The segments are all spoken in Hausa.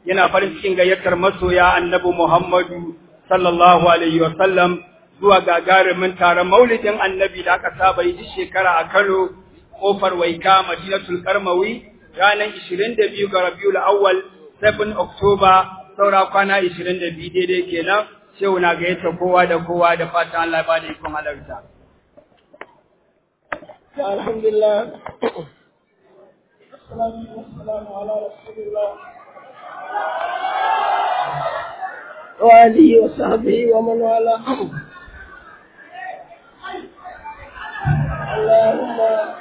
yana farin cikin gayyatar masoya annabi Muhammadu sallallahu alaihi wa sallam zuwa gagarumin taron maulidin annabi da aka saba yi duk shekara a Kano kofar Waika Madinatul Karmawi ranar 22 ga Rabiul Awwal 7 October saura kwana 22 daidai kenan shehu na gayyata kowa da kowa da fatan Allah ya bada ikon halarta alhamdulillah الصلاة والسلام على رسول الله وآله وصحبه ومن والاه اللهم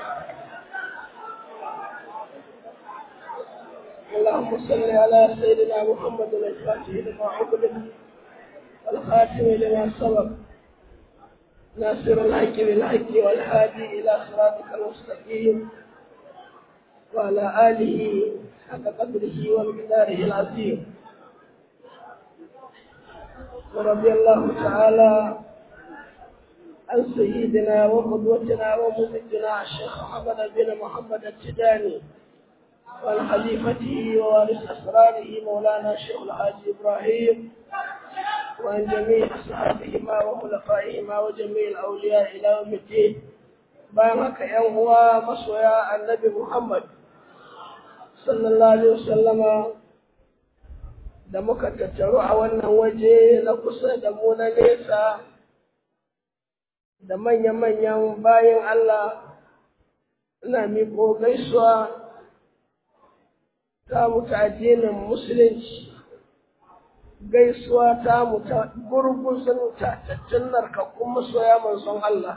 اللهم صل على سيدنا محمد الفاتح لما عقدت والخاتم لما سبق ناصر الحق بالحق والهادي إلى صراطك المستقيم وعلى آله حق قدره ومقداره العظيم ورضي الله تعالى عن سيدنا وقدوتنا وممدنا الشيخ محمد بن محمد التجاني وعن خليفته ووارث أسراره مولانا الشيخ الحاج إبراهيم وعن جميع أصحابهما وخلفائهما وجميع الأولياء إلى يوم الدين بارك يا هو مصويا النبي محمد sallallahu alaihi wasallama da muka tattaru a wannan waje na kusa da mu na nesa da manya-manyan bayan Allah ina miƙo gaisuwa ta mutu addinin musulunci gaisuwa ta mutu gurguzun tatattun narkakkun masoya manzon Allah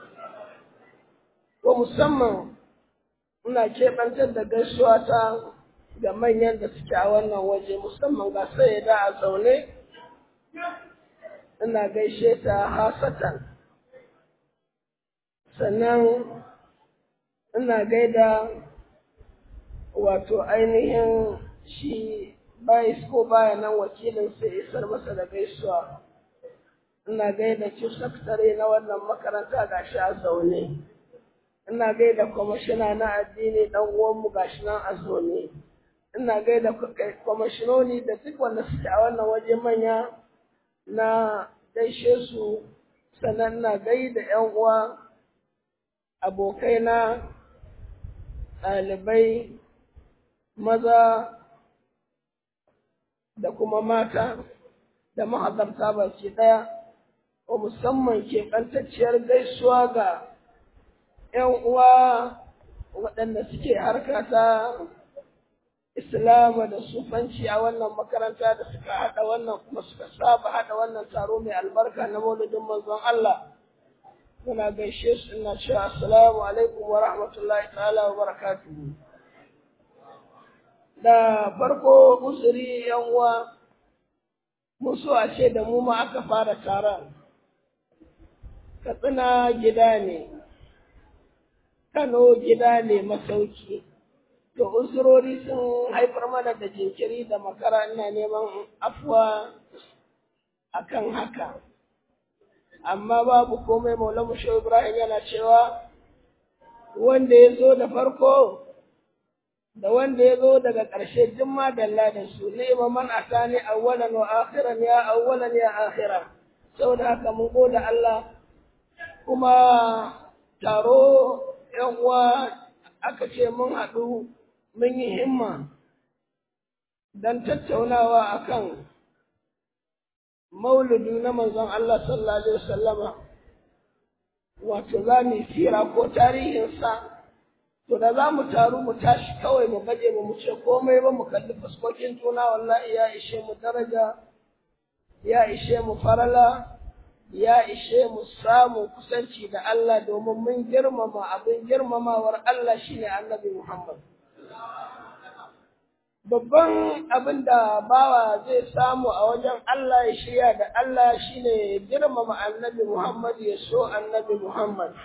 ko musamman ina keɓantar da gaisuwa ta ga manyan da suke a wannan waje musamman ga sai da a zaune ina gaishe ta hasatan sannan ina gaida wato ainihin shi bayis ko baya nan wakilin sai isar masa da gaisuwa ina gaida chief secretary na wannan makaranta gashi a zaune ina gaida kwamishina na addini dan uwanmu gashi nan a zaune ina gaida kwamashinoni da duk wanda suke a wannan waje manya na gaishe su sannan ina gaida yan uwa abokaina ɗalibai maza da kuma mata da mahadarta baki ɗaya ko musamman keɓantacciyar gaisuwa ga ‘yan uwa waɗanda suke harka ta Islama da sufanci a wannan makaranta da suka haɗa wannan kuma suka saba haɗa wannan taro mai albarka na maulidin manzon Allah. Muna gaishe su ina cewa assalamu alaikum wa rahmatullahi ta'ala wa barakatuhu. Da farko usuri ‘yan uwa mun so a ce da mu ma aka fara taron. Katsina gida ne. Kano gida ne masauki, to usurori sun haifar mana da jinkiri da makara ina neman afuwa akan haka. Amma babu komai Maulamu Shehu Ibrahim yana cewa wanda ya zo da farko da wanda ya zo daga ƙarshe duk ma dalla da su ni'ma man atani awwalan wa akhiran ya awwalan ya akhiran saboda haka mun gode Allah kuma taro ‘yan uwa aka ce mun haɗu mun yi himma don tattaunawa akan mauludu na manzon Allah sallallahu Alaihi wasallama wato za mu fira ko tarihinsa to da za mu taru mu tashi kawai mu baje mu ce komai ba mu kalli fuskokin juna wallahi ya ishe mu daraja ya ishe mu farala ya ishe mu samu kusanci da Allah domin mun girmama abin girmamawar Allah shine Annabi Muhammad. Babban abin da bawa zai samu a wajen Allah ya shirya da Allah shine girmama Annabi Muhammad ya so Annabi Muhammad.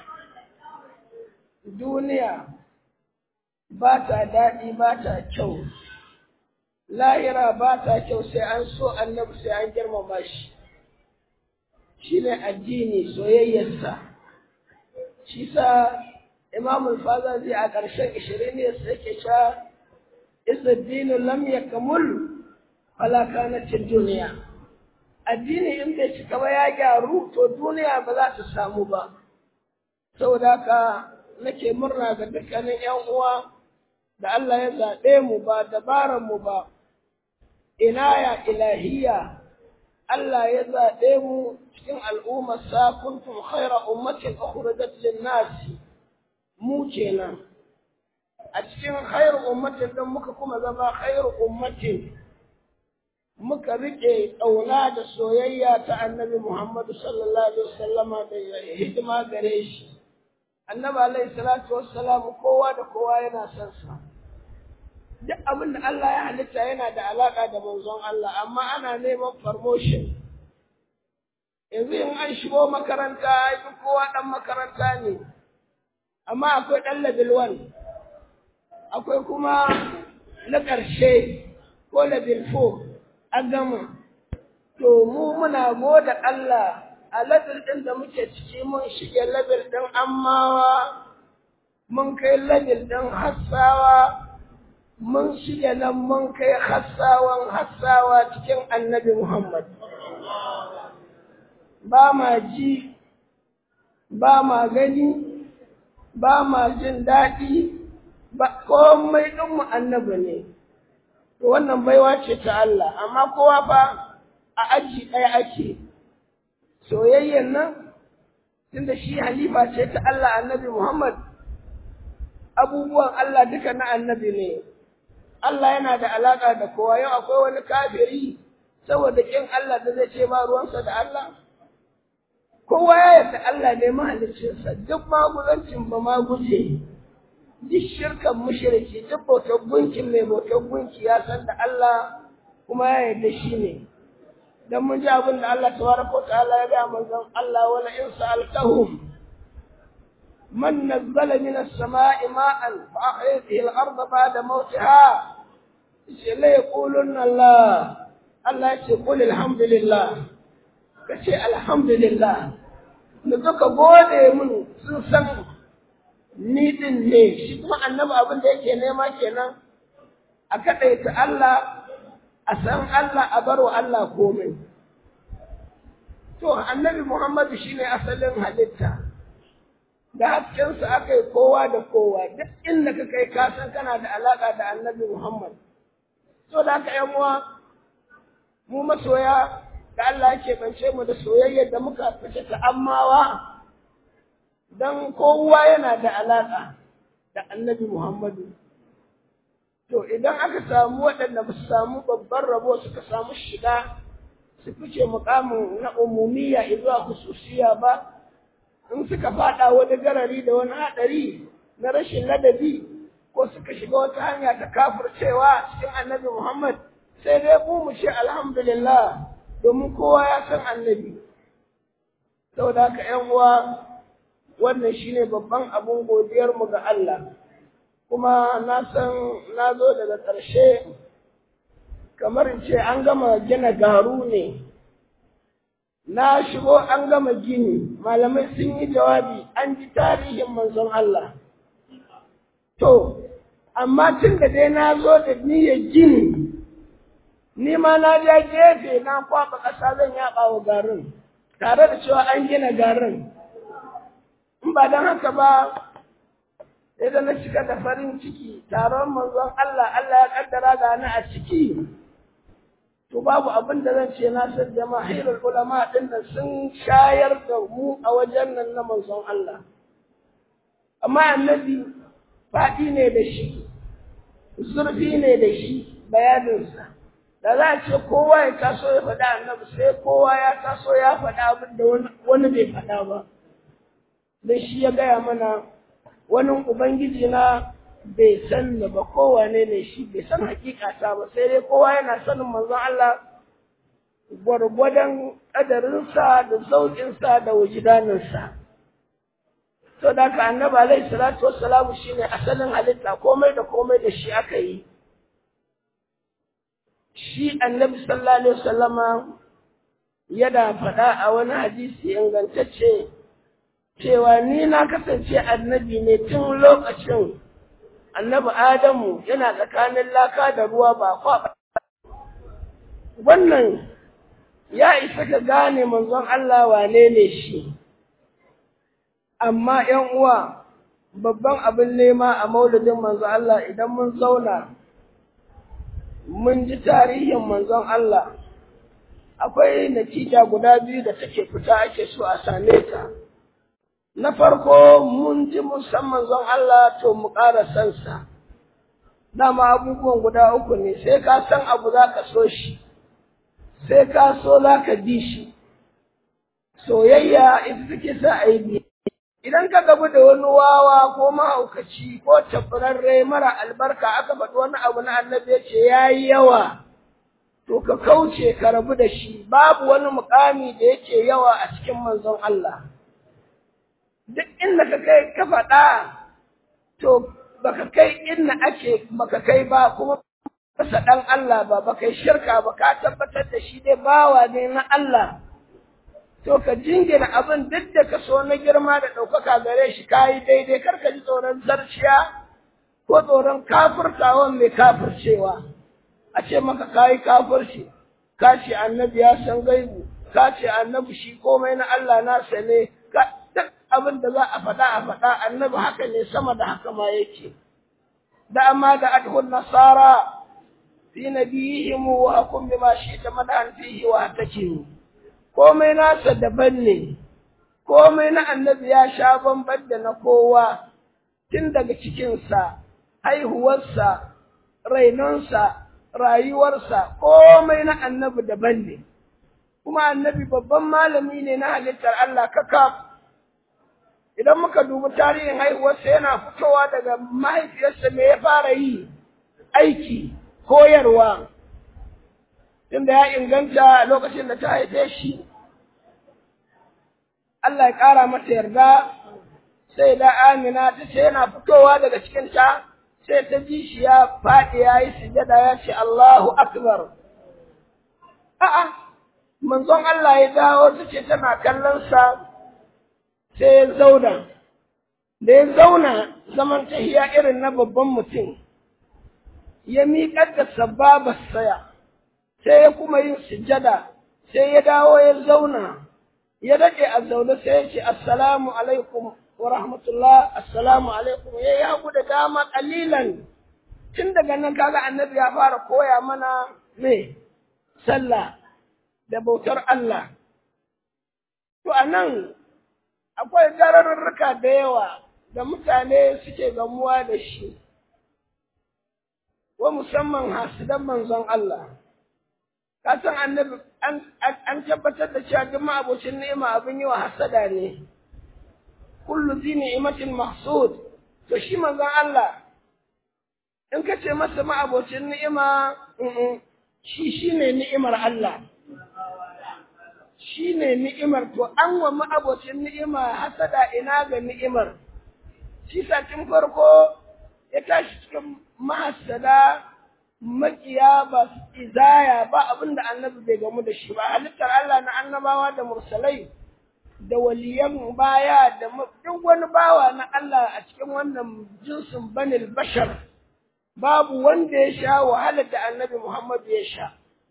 Duniya ba ta daɗi ba ta kyau, lahira ba ta kyau sai an so Annabi sai an girmama shi. shi ne addini soyayyarsa shi sa imamul fazazi a ƙarshen ishirin ne sai ke sha isa dinu lam ya kamul fala kanatin duniya addini in bai cika ba ya gyaru to duniya ba za ta samu ba saboda haka nake murna ga dukkanin yan uwa da Allah ya zaɓe mu ba dabaran mu ba inaya ilahiya Allah ya zaɓe mu cikin al'ummar sa kuntum khaira ummatin ukhrijat lin-nas mu kenan a cikin khairu ummatin din muka kuma zama khairu ummatin muka rike ƙauna da soyayya ta annabi Muhammadu sallallahu alaihi wasallama da hidima gare shi annabi alaihi salatu wassalam kowa da kowa yana son sa duk abin da Allah ya halitta yana da alaka da manzon Allah amma ana neman promotion yanzu in an shigo makaranta duk kowa dan makaranta ne amma akwai dan level 1 akwai kuma na ƙarshe ko level 4 an gama to mu muna goda Allah a level ɗin da muke ciki mun shige level ɗin ammawa mun kai level ɗin hassawa mun shige nan mun kai hassawan hassawa cikin annabi Muhammad ba ma ji ba ma gani ba ma jin daɗi ba komai ɗinmu annabi ne to wannan baiwa ce ta Allah amma kowa fa a aji ɗaya ake soyayyen nan tunda shi halifa ce ta Allah annabi Muhammad abubuwan Allah duka na annabi ne Allah yana da alaka da kowa yau akwai wani kafiri saboda kin Allah da zai ce ba ruwansa da Allah kowa ya yarda Allah ne mahaliccinsa duk maguzancin ba ma guje duk shirkan mushriki duk bautar gunkin mai bautar gunki ya san da Allah kuma ya yarda shi ne dan mun ji abin da Allah tabaraka wa ta'ala ya ga manzon Allah wala in sa'altahum man nazzala min as-sama'i ma'an fa ahya bihi al-ardha ba'da mawtiha shi la yaquluna Allah Allah ya ce qul alhamdulillah kace alhamdulillah da suka gode mun sun san ni din ne shi kuma annabi abin da yake nema kenan a kadaita Allah a san Allah a baro Allah komai to annabi Muhammadu shine asalin halitta da haskensa aka yi kowa da kowa duk inda ka kai ka san kana da alaka da annabi Muhammad so da haka yan uwa mu masoya da Allah yake bance mu da soyayyar da muka fice ta ammawa dan kowa yana da alaka da annabi Muhammadu to idan aka samu waɗanda ba su samu babban rabo suka samu shiga su fice mukamin na umumiyya zuwa hususiya ba in suka fada wani garari da wani haɗari na rashin ladabi ko suka shiga wata hanya ta kafircewa cikin annabi Muhammad sai dai mu mu ce alhamdulillah domin kowa ya san annabi saboda haka ƴan uwa wannan shine babban abun godiyar mu ga Allah kuma na san na zo daga ƙarshe kamar in ce an gama gina garu ne na shigo an gama gini malamai sun yi jawabi an ji tarihin manzon Allah to amma tun da dai na zo da niyyar gini ni ma na ja gefe na kwaɓa ƙasa zan yaɓa wa garin tare da cewa an gina garin in ba don haka ba sai da na shiga da farin ciki taron manzon Allah Allah ya kaddara ga ni a ciki to babu abin da zan ce na san jama'irul ulama din nan sun shayar da mu a wajen nan na manzon Allah amma annabi faɗi ne da shi zurfi ne da shi bayaninsa da za a ce kowa ya taso ya faɗa annabi sai kowa ya taso ya faɗa abin da wani bai faɗa ba don shi ya gaya mana wani ubangiji na bai san da ba kowane ne shi bai san hakikata ba sai dai kowa yana sanin manzon Allah gwargwadon ƙadarinsa da zauƙinsa da wujidaninsa to da ka annabi alaihi salatu wassalamu shine asalin halitta komai da komai da shi aka yi shi annabi sallallahu alaihi wasallama yana faɗa a wani hadisi ingantacce cewa ni na kasance annabi ne tun lokacin annabi Adamu yana tsakanin laka da ruwa ba kwaɓa. wannan ya isa ka gane manzon Allah wane ne shi amma ‘yan uwa babban abin nema a maulidin manzon Allah idan mun zauna mun ji tarihin manzon Allah akwai natija guda biyu da take fita ake so a same ta na farko mun ji musamman zon Allah to mu ƙara sansa dama abubuwan guda uku ne sai ka san abu za ka so shi sai ka so za ka bi shi soyayya ita take sa a yi idan ka gabu da wani wawa ko mahaukaci ko tafararre mara albarka aka faɗi wani abu na annabi ya ce ya yi yawa to ka kauce ka rabu da shi babu wani mukami da yake yawa a cikin manzon Allah duk inda ka kai ka faɗa to baka kai inda ake baka kai ba kuma kasa ɗan Allah ba baka yi shirka ba ka tabbatar da shi dai bawa ne na Allah to ka jingina abin duk da ka so na girma da ɗaukaka gare shi ka yi daidai kar ka ji tsoron zarciya ko tsoron kafirtawan mai kafircewa a ce maka ka yi kafirci ka ce annabi ya san gaibu ka ce annabi shi komai na Allah nasa ne ka duk abin da za a faɗa a faɗa annabi haka ne sama da haka ma yake da amma da adhun nasara fi nabiyihim wa hakum bima shi'ta madan fihi wa hatakin komai nasa daban ne komai na annabi ya sha bamban da na kowa tun daga cikinsa haihuwarsa rainonsa rayuwarsa komai na annabi daban ne kuma annabi babban malami ne na halittar Allah kakaf idan muka dubi tarihin haihuwarsa yana fitowa daga mahaifiyarsa me ya fara yi aiki koyarwa tunda ya inganta lokacin da ta haife shi Allah ya ƙara mata yarda sai da Amina ta ce yana fitowa daga cikinta sai ta ji shi ya faɗi ya yi sujada ya ce Allahu Akbar. A'a, manzon Allah ya dawo ta ce tana kallonsa sai ya zauna. Da ya zauna zaman tahiya irin na babban mutum, ya miƙar da sababa saya, sai ya kuma yin sujada, sai ya dawo ya zauna. ya daɗe a zaune sai ya ce assalamu alaikum wa rahmatullah assalamu alaikum ya yi hagu da dama ƙalilan tun daga nan kaga annabi ya fara koya mana me sallah da bautar Allah to a nan akwai gararruka da yawa da mutane suke gamuwa da shi wa musamman hasidan manzon Allah ka san annabi an tabbatar da cewa duk ma'abocin ni'ima abin yi wa hasada ne kullu zi ni'matin mahsud to shi manzon Allah in ka ce masa ma'abocin ni'ima shi shine ni'imar Allah shine ni'imar to an wa ma'abocin ni'ima hasada ina ga ni'imar shi satin farko ya tashi cikin mahasada makiya ba izaya ba abin da annabi bai gamu da shi ba halittar Allah na annabawa da mursalai da waliyan baya da duk wani bawa na Allah a cikin wannan jinsin banil bashar babu wanda ya sha wahalar da annabi Muhammad ya sha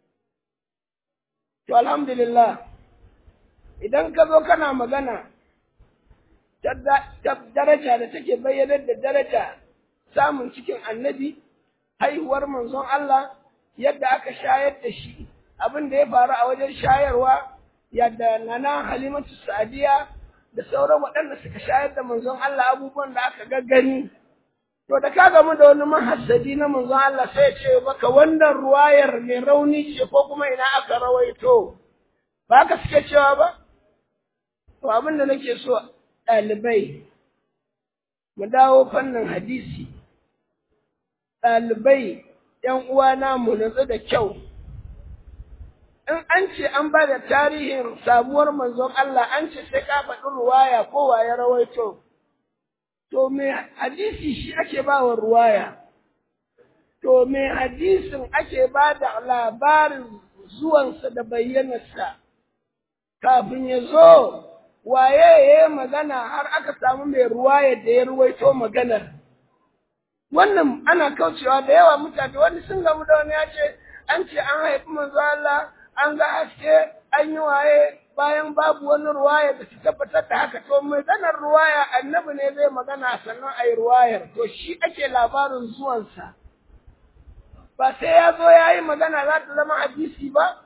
to alhamdulillah idan ka zo kana magana ta daraja da take bayyanar da daraja samun cikin annabi haihuwar manzon Allah yadda aka shayar da shi abin da ya faru a wajen shayarwa yadda nana halimatu sadiya da sauran waɗanda suka shayar da manzon Allah abubuwan da aka gaggani to da ka gamu da wani mahassadi na manzon Allah sai ya ce maka wannan ruwayar mai rauni ce ko kuma ina aka rawaito ba ka suke cewa ba to abin da nake so ɗalibai mu dawo fannin hadisi ɗalibai ‘yan uwana mu nutsu da kyau. In an ce an ba da tarihin sabuwar manzon Allah an ce sai ka faɗi ruwaya ko ya rawaito, to me hadisi shi ake ba wa ruwaya, to me hadisin ake ba da labarin zuwansa da bayyanarsa kafin ya zo waye ya yi magana har aka samu mai ruwaya da ya ruwaito maganar. wannan ana kaucewa da yawa mutane wani sun gamu da wani ya ce an ce an haifi manzo Allah an ga haske an yi waye bayan babu wani ruwaya da ta tabbatar da haka to maganar ruwaya annabi ne zai magana sannan a yi ruwayar to shi ake labarin zuwansa ba sai ya zo ya yi magana za ta zama hadisi ba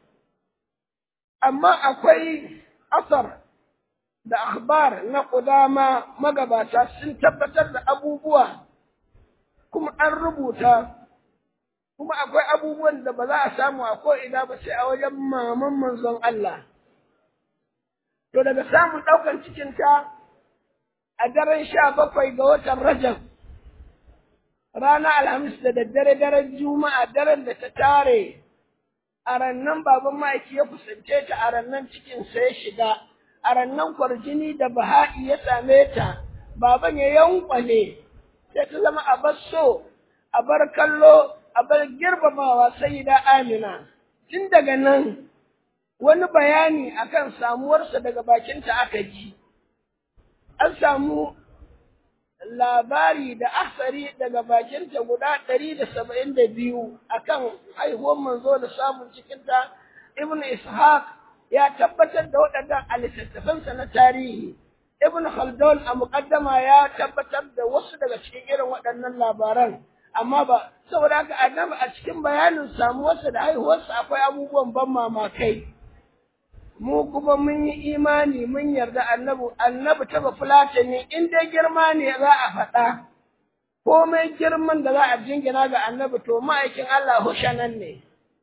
amma akwai asar da akhbar na kudama magabata sun tabbatar da abubuwa kuma an rubuta kuma akwai abubuwan da ba za a samu a ko'ina ba sai a wajen maman manzon Allah. To daga samun ɗaukan cikinta a daren sha bakwai ga watan Rajab, rana Alhamis da daddare daren Juma'a daren da ta tare, a rannan baban ma'aiki ya kusance ta a rannan cikinsa ya shiga, a rannan kwarjini da baha'i ya same ta, baban ya yankwale, sai ta zama a bar so, a bar kallo, a bar girmamawa sai da Amina. Tun daga nan wani bayani akan samuwarsa daga bakinta aka ji. An samu labari da asari daga bakinta guda ɗari da saba'in da biyu akan haihuwar manzo da samun cikinta Ibn Ishaq ya tabbatar da waɗannan a littattafansa na tarihi. Ibn Khaldun a muƙaddama ya tabbatar da wasu daga cikin irin waɗannan labaran. amma ba saboda haka annabi a cikin bayanin samuwarsa da haihuwarsa akwai abubuwan ban mamakai mu kuma mun yi imani mun yarda annabi annabi taba fulata ne in dai girma ne za a faɗa komai girman da za a jingina ga annabi to ma'aikin Allah hushanan ne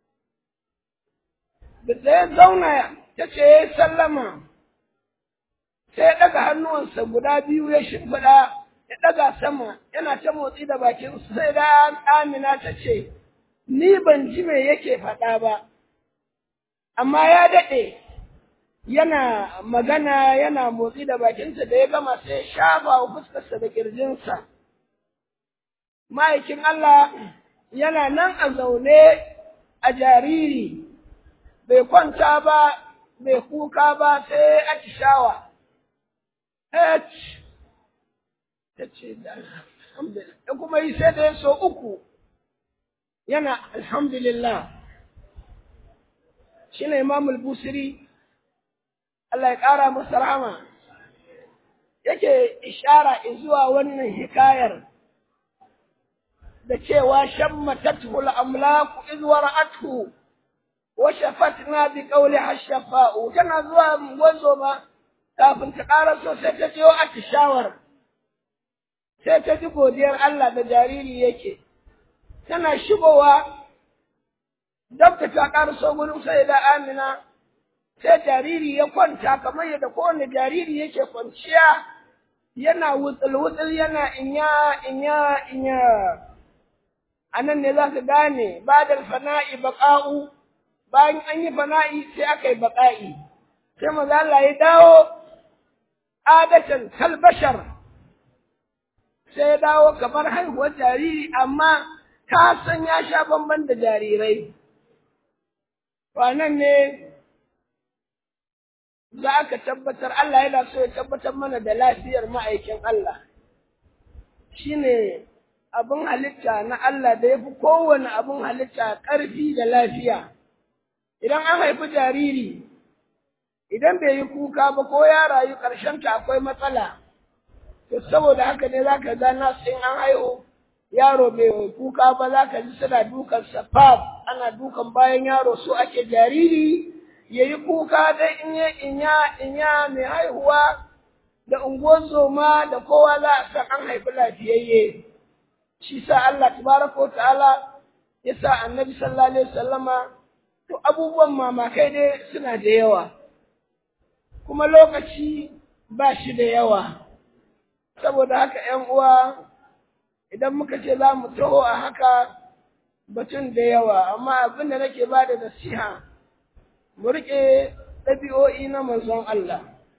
da sai zauna ta ce ya sallama sai ya ɗaga hannuwansa guda biyu ya shimfiɗa ya ɗaga sama yana ta motsi da bakin sai da Amina ta ce, Ni ban ji me yake faɗa ba, amma ya daɗe yana magana yana motsi da bakinsa da ya gama sai ya shafa wa fuskarsa da ƙirjinsa. Ma'aikin Allah yana nan a zaune a jariri, bai kwanta ba, bai kuka ba sai atishawa. ta ce da alhamdulillah da kuma yi sai da ya so uku yana alhamdulillah shi ne imamul busiri Allah ya ƙara masa rahama yake ishara zuwa wannan hikayar da cewa shammatatu al-amlaku iz wara'athu wa shafatna bi qawli hashafa'u tana zuwa gwazo ma kafin ta ƙara so sai ta jiyo atishawar sai ta ji godiyar Allah da jariri yake, tana shigowa, dabta ta ƙarso gurin sai da Amina, sai jariri ya kwanta kamar yadda kowane jariri yake kwanciya, yana wutsul-wutsul yana inya inya inya. A nan ne za ka gane, ba da fana'i baƙa'u, bayan an yi fana'i sai aka yi baƙa'i, sai maza Allah ya dawo, adatan kalbashar. sai ya dawo kamar haihuwar jariri amma ka san ya sha bamban da jarirai. Wannan ne za ka tabbatar Allah yana so ya tabbatar mana da lafiyar ma'aikin Allah. Shi ne abin halitta na Allah da ya fi kowane abin halitta ƙarfi da lafiya. Idan an haifi jariri, idan bai yi kuka ba ko ya rayu ƙarshenta akwai matsala. to saboda haka ne zaka ga nasu in an haihu yaro bai kuka ba zaka ji suna dukan safaf ana dukan bayan yaro su ake jariri yayi kuka dai in ya inya inya mai haihuwa da unguwar zoma da kowa za a san an haifi lafiyayye shi sa Allah tabaraka wa ta'ala ya sa annabi sallallahu alaihi wasallama to abubuwan mamakai dai suna da yawa kuma lokaci ba shi da yawa saboda haka ‘yan uwa idan muka ce za mu taho a haka batun da yawa amma abin da nake ba da nasiha mu riƙe ɗabi'o'i na manzon Allah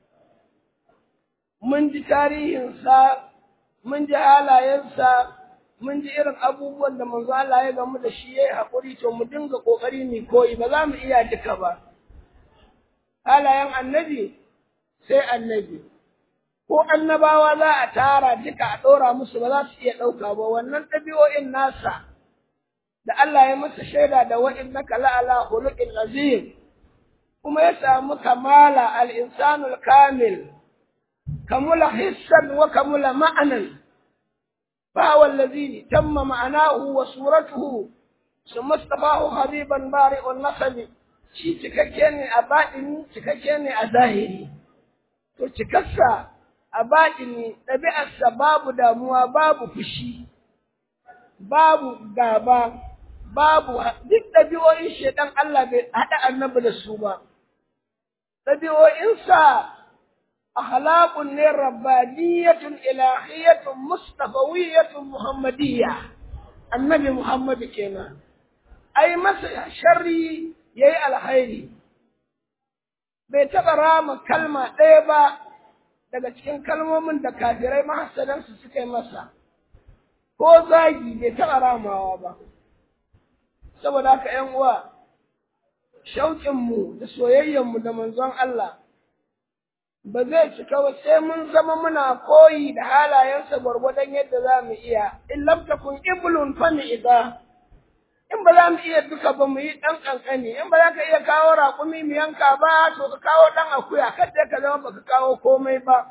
mun ji tarihinsa mun ji halayensa mun ji irin abubuwan da manzon Allah ya gamu da shi ya yi haƙuri to mu dinga ƙoƙari mu koyi ba za mu iya duka ba halayen annabi sai annabi ko annabawa za a tara duka a ɗora musu ba za su iya ɗauka ba wannan ɗabi'o'in nasa da Allah ya masa shaida da wa innaka la'ala khuluqin azim kuma ya samu kamala al-insanul kamil kamula hissan wa kamula ma'anan فهو الذي تم معناه وصورته ثم اصطفاه حبيبا بارئ النسب shi cikakke ne a baɗini cikakke ne a zahiri to cikarsa a baɗini ɗabi'arsa babu damuwa babu fushi babu gaba babu duk ɗabi'o'in shaidan Allah bai haɗa annabi da su ba ɗabi'o'insa أخلاق ربانية إلهية مصطفوية محمدية النبي محمد كنا أي مسح شري يي الخير bai taɓa rama kalma ɗaya ba daga cikin kalmomin da kafirai mahassadansu suka yi masa ko zagi bai taɓa ramawa ba saboda haka ‘yan uwa shauƙinmu da soyayyenmu da manzon Allah ba zai cika ba sai mun zama muna koyi da halayensa gwargwadon yadda za mu iya in lam takun iblun fa idza in ba za mu iya duka ba mu yi dan kankani in ba za ka iya kawo raƙumi mu yanka ba to ka kawo dan akuya kada ka zama baka kawo komai ba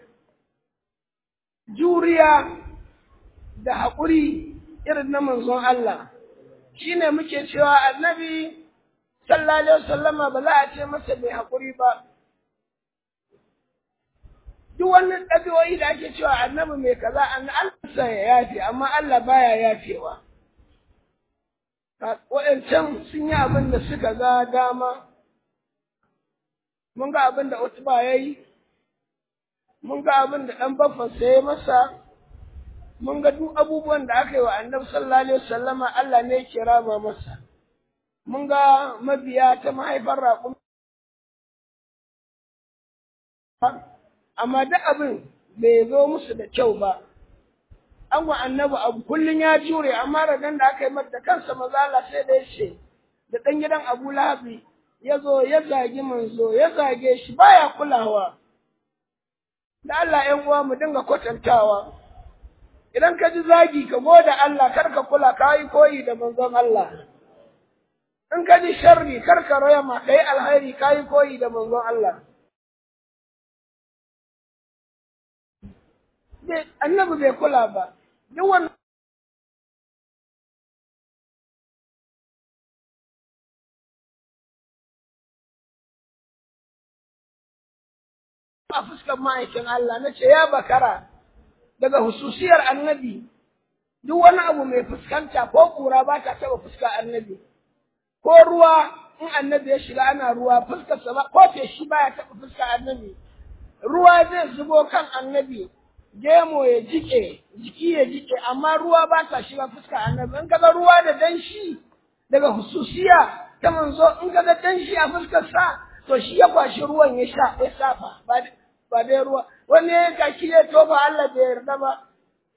juriya da haƙuri irin na manzon Allah shine muke cewa annabi sallallahu alaihi wasallama ba za a ce masa mai haƙuri ba duk wannan ɗabi'o'i da ake cewa annabi mai kaza an Allah ya yafe amma Allah baya yafewa waɗancan sun yi abin da suka ga dama mun ga abin da Utba ya yi mun ga abin da ɗan baffansa ya masa mun ga duk abubuwan da aka yi wa annabi sallallahu alaihi wasallama Allah ne ya rama masa mun ga mabiya ta mahaifar raƙum amma duk abin bai zo musu da kyau ba an wa annabi abu kullun ya jure amma ragan da aka yi mata kansa mazala sai da yace da dan gidan Abu Lahabi ya zo ya zagi manzo ya zage shi baya kulawa da Allah ƴan uwa mu dinga kwatantawa idan ka ji zagi ka goda Allah kar ka kula ka yi koyi da manzon Allah in ka ji sharri kar ka raya ma kai alhairi ka yi koyi da manzon Allah annabi bai kula ba duk wannan a fuskar ma'aikin Allah na ce ya bakara daga hususiyar annabi duk wani abu mai fuskanta ko kura ba ta taɓa fuskar annabi ko ruwa in annabi ya shiga ana ruwa fuskarsa ba ko feshi ba ya taɓa fuskar annabi ruwa zai zubo kan annabi gemo ya jike jiki ya jike amma ruwa ba ta shiga fuska annabi in kaga ruwa da danshi daga hususiya ta manzo in kaga danshi a fuskar sa to shi ya kwashi ruwan ya sha ya safa ba ba dai ruwa wani ya kaki ya toba Allah bai yarda ba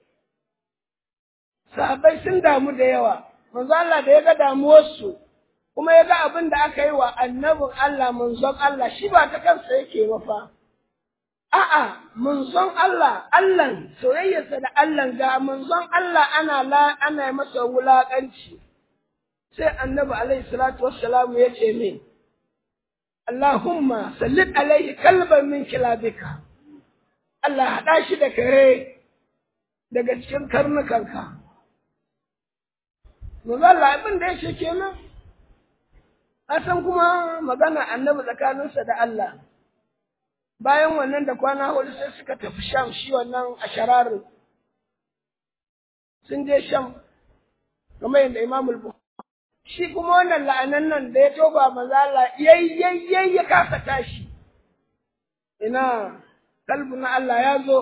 sahabbai sun damu da yawa manzo Allah da ya ga damuwar su kuma ya ga abin da aka yi wa annabin Allah manzon Allah shi ba ta kansa yake ba fa A'a, munzon Allah, Allahn, soyayyarsa da Allah ga munzon Allah ana la, ana masa wulaƙanci. Sai annabi alaihi salatu wassalamu ya ce min, Allahumma sallit alaihi kalban min kilabika. Allah haɗa shi da kare daga cikin karnukanka. Munzon Allah abin da ya ce kenan. san kuma magana annabi tsakaninsa da Allah. bayan wannan da kwana hudu sai suka tafi sham shi wannan a shararin sun je sham kamar yadda imam al shi kuma wannan la'anan nan da ya toba manzo Allah yayyayyayi ya kasa tashi ina kalbu na Allah ya zo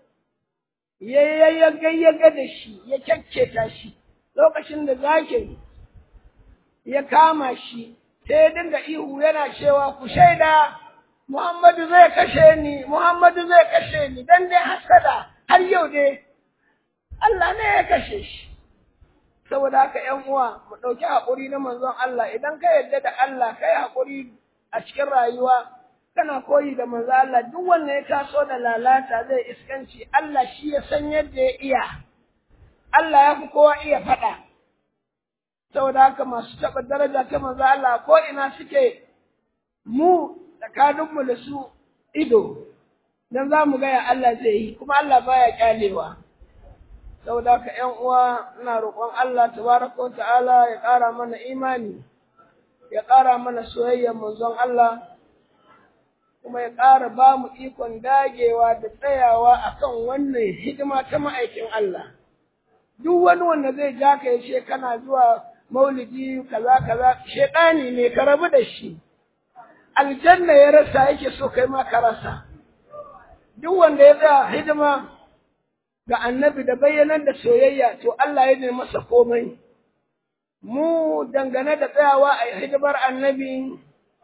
yayyayyaga da shi ya kyakketa shi lokacin da zakin ya kama shi sai ya dinga ihu yana cewa ku shaida Muhammadu zai kashe ni, Muhammadu zai kashe ni, dan dai hasada har yau dai Allah ne ya kashe shi. Saboda haka ‘yan uwa, mu ɗauki haƙuri na manzon Allah, idan ka yarda da Allah, ka yi haƙuri a cikin rayuwa, kana koyi da manzon Allah, duk wanda ya taso da lalata zai iskanci, Allah shi ya san yadda ya iya, Allah ya fi kowa iya faɗa. saboda haka masu taɓa daraja ta manzo Allah ko ina suke mu tsakaninmu da su ido dan za mu gaya Allah zai yi kuma Allah baya kyalewa saboda haka ƴan uwa ina roƙon Allah tabaraka wa ta'ala ya ƙara mana imani ya ƙara mana soyayyar manzon Allah kuma ya ƙara ba mu ikon dagewa da tsayawa akan wannan hidima ta ma'aikin Allah duk wani wanda zai ja ka ya kana zuwa maulidi kaza kaza shedani ne ka rabu da shi aljanna ya rasa yake so kai ma ka rasa duk wanda ya tsaya hidima ga annabi da bayyanar da soyayya to Allah ya ne masa komai mu dangane da tsayawa a hidimar annabi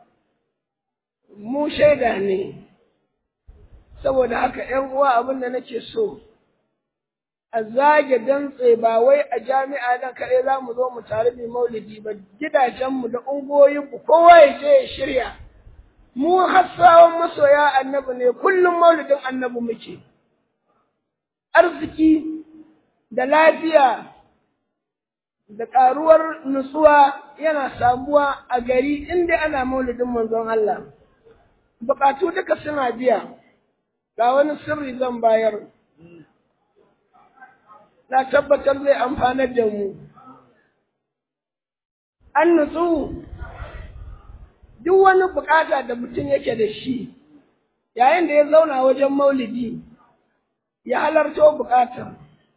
mu shaida ne saboda haka ƴan uwa abin da nake so a zage dantse ba wai a jami'a nan kaɗai za mu zo mu tare mai maulidi ba gidajenmu da ungoyinmu kowa ya je ya shirya mu hassawan masoya annabi ne kullum maulidin annabi muke arziki da lafiya da ƙaruwar nutsuwa yana samuwa a gari inda ana maulidin manzon Allah buƙatu duka suna biya ga wani sirri zan bayar na tabbatar zai amfanar da mu an nutsu duk wani bukata da mutum yake da shi yayin da ya zauna wajen maulidi ya halarto bukatar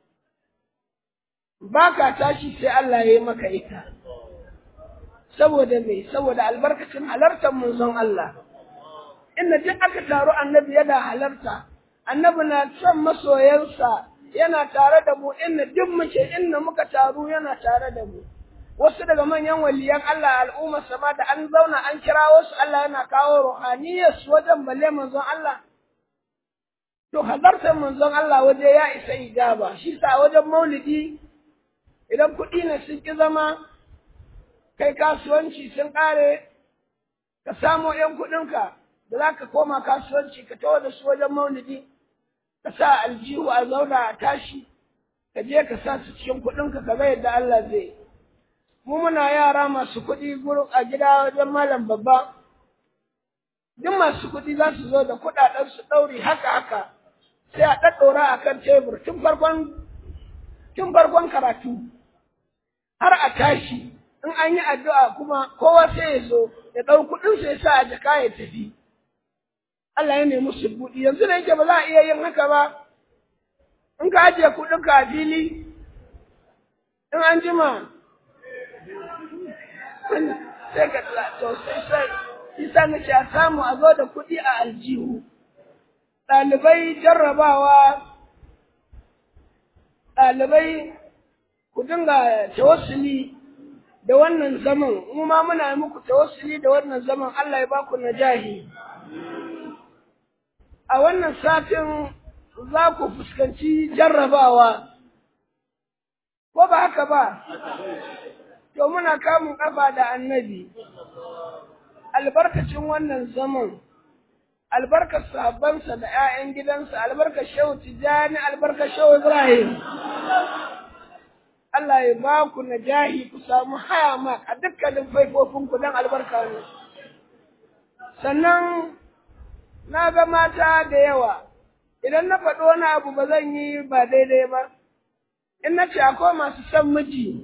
ba ka tashi sai Allah ya yi maka ita saboda me saboda albarkacin halartar manzon Allah inda duk aka taru annabi yana halarta annabi na son masoyansa yana tare da mu inda duk muke inda muka taru yana tare da mu wasu daga manyan waliyan Allah al'umma sama da an zauna an kira wasu Allah yana kawo ruhaniyar su wajen balle manzon Allah to halartar manzon Allah waje ya isa ijaba shi sa wajen maulidi idan kuɗi ne sun ki zama kai kasuwanci sun ƙare ka samo ‘yan kuɗinka da za ka koma kasuwanci ka tawo da su wajen maulidi ka sa aljihu a zauna a tashi ka je ka sa su cikin kuɗinka ka ga yadda Allah zai mu muna yara masu kuɗi a gida wajen malam babba duk masu kuɗi za su zo da kuɗaɗen su ɗauri haka haka sai a ɗaɗɗora a kan tebur tun farkon tun farkon karatu har a tashi in an yi addu'a kuma kowa sai ya zo ya ɗau kuɗinsa ya sa a jaka ya tafi Allah ya nemi su buɗi yanzu da yake ba za a iya yin haka ba in ka ajiye kuɗinka a fili in an jima sai ka to sai sai isa na ce a samu a zo da kuɗi a aljihu ɗalibai jarrabawa ɗalibai ku dinga tawassuli da wannan zaman mu ma muna yi muku tawassuli da wannan zaman Allah ya baku najahi a wannan satin za ku fuskanci jarrabawa ko ba haka ba to muna kamun kafa da annabi albarkacin wannan zaman albarkar sahabbansa da 'ya'yan gidansa albarkar shehu tijjani albarkar shehu ibrahim Allah ya ba ku najahi ku samu haya ma a dukkanin faifofinku don albarka ne sannan na ga mata da yawa idan na faɗo wani abu ba zan yi ba daidai ba in na ce akwai masu son miji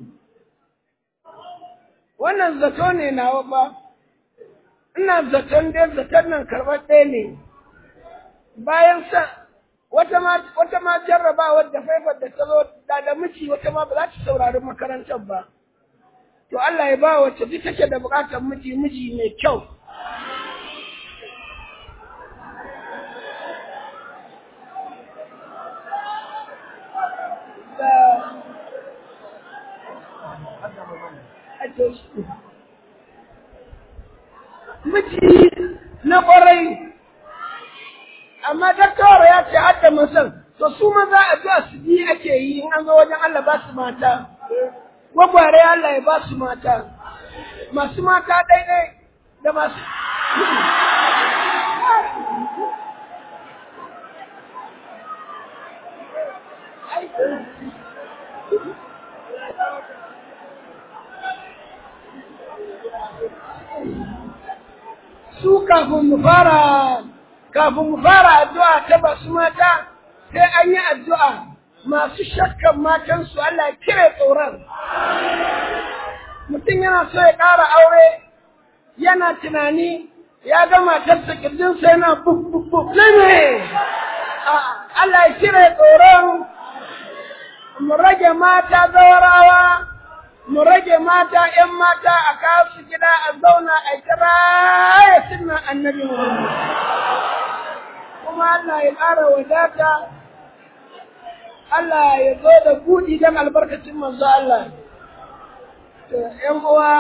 wannan zato ne nawa ba ina zaton dai zaton nan karɓar ɗaya ne bayan sa wata ma wata ma jarrabawar da faifar da ta zo da da miji wata ma ba za ta saurari makarantar ba to Allah ya ba wacce duk take da buƙatar miji miji mai kyau miji na ƙwarai amma dakkawar ya ce hadda masan to su maza a zuwa su bi ake yi in an zo wajen Allah ba su mata gwagware Allah ya ba su mata masu mata ɗaiɗai da masu su kafin mu fara kafin mu fara addu'a ta basu mata sai an yi addu'a masu shakkan matansu Allah ya kire tsoron mutum yana so ya ƙara aure yana tunani ya ga matarsa kirjinsa yana buk buk buk ne ne Allah ya kire tsoron mu rage mata zawarawa mu rage mata ‘yan mata a kawo su gida a zauna a kira ya sunna annabi kuma Allah ya ƙara wadata Allah ya zo da buɗi don albarkacin manzo Allah ‘yan uwa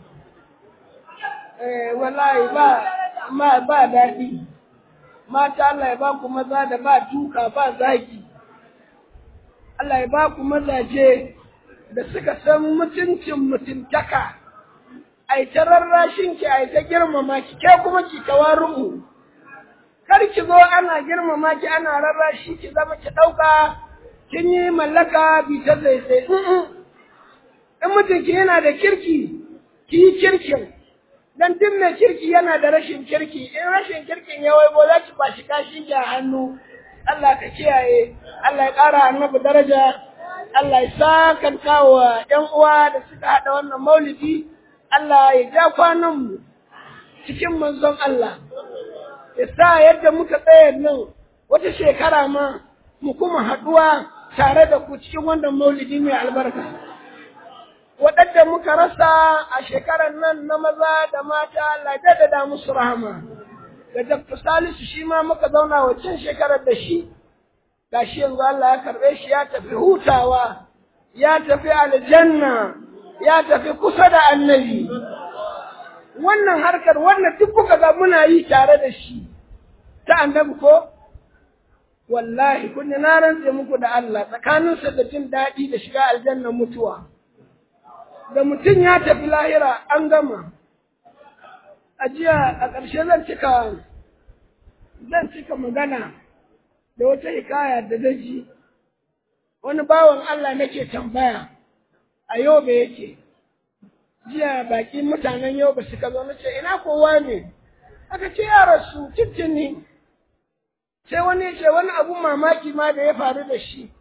wallahi ba ma ba daɗi mata Allah ya ba ku maza da ba duka ba zagi Allah ya ba ku mazaje da suka san mutuncin mutuntaka ai ta rarrashin ki ai ta girmama ki ke kuma ki tawaru'u kar ki zo ana girmama ki ana rarrashi ki zama ki ɗauka kin yi mallaka bi ta zaizai in mutunki yana da kirki ki yi kirkin dan duk mai kirki yana da rashin kirki in rashin kirkin ya waibo za ki bashi kashi ki a hannu Allah ka kiyaye Allah ya ƙara annabi daraja Allah ya sakanta wa ƴan uwa da suka haɗa wannan maulidi Allah ya ja kwanan mu cikin manzon Allah ya sa yadda muka tsaya nan wata shekara ma mu kuma haɗuwa tare da ku cikin wannan maulidi mai albarka waɗanda muka rasa a shekarar nan na maza da mata Allah ya da musu rahama da Dr. Salisu shi ma muka zauna waccan shekarar da shi gashi yanzu Allah ya karɓe shi ya tafi hutawa ya tafi aljanna ya tafi kusa da annabi wannan harkar wannan duk kuka ga muna yi tare da shi ta annabi ko wallahi kun na rantse muku da Allah tsakaninsa da jin daɗi da shiga aljanna mutuwa da mutum ya tafi lahira an gama a jiya a ƙarshe zan cika zan cika magana da wata hikaya da daji wani bawan Allah nake tambaya a yau da yake jiya baki mutanen yau ba suka zo nace ina kowa ne aka ce ya rasu cincini sai wani ya ce wani abun mamaki ma da ya faru da shi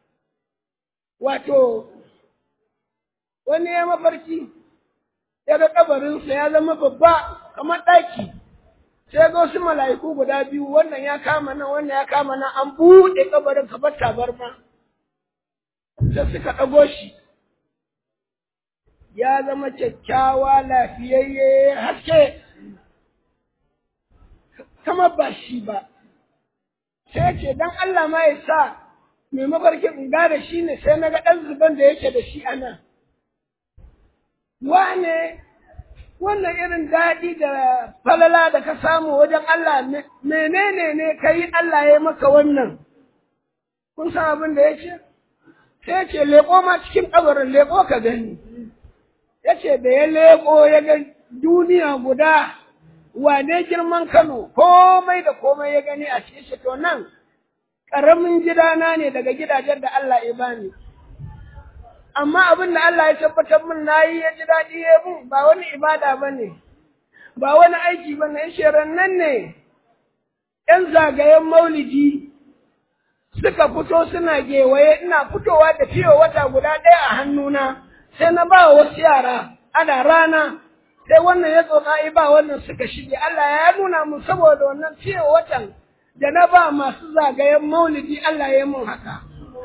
wato wani ya mafarki ya ga kabarinsa ya zama babba kamar ɗaki sai ga wasu mala'iku guda biyu wannan ya kama nan wannan ya kama nan an buɗe kabarin kamar tabarma sai suka ɗago shi ya zama kyakkyawa lafiyayye haske kamar ba shi ba sai ce dan Allah ma ya sa mai mafarkin in gane shi ne sai na ga ɗan zuban da yake da shi a nan wane wannan irin daɗi da falala da ka samu wajen Allah menene ne ka yi Allah ya maka wannan kun san abin da ya ce sai ce leƙo ma cikin ƙabarin leƙo ka gani ya ce da ya leƙo ya ga duniya guda wane girman Kano komai da komai ya gani a cikin shi to nan ƙaramin gidana ne daga gidajen da Allah ya bani. amma abin da Allah ya tabbatar min na yi ya ji daɗi ya mun ba wani ibada ba ne, ba wani aiki ba ne, shirin nan ne ‘yan zagayen maulidi suka fito suna gewaye ina fitowa da fiye wata guda ɗaya a hannuna sai na ba wasu yara ana rana sai wannan ya tsoka ba wannan suka shige Allah ya nuna mun saboda wannan fiye watan da na ba masu zagayen maulidi Allah ya mun haka.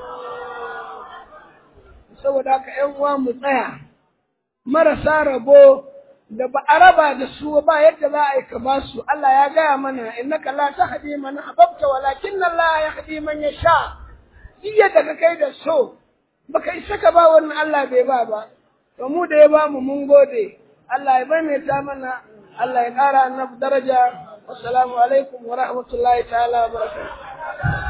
saboda haka ‘yan uwa mu tsaya, marasa rabo da ba a raba da su ba yadda za a yi ka ba su, Allah ya gaya mana innaka la tahdi man ahbabta walakin Allah ya hadi man yasha. Duk yadda ka kai da so, baka isa ka ba wannan Allah bai ba ba. To mu da ya ba mu mun gode. Allah ya maimaita mana, Allah ya ƙara annabi daraja. Wassalamu alaikum wa rahmatullahi ta'ala wa barakatuh.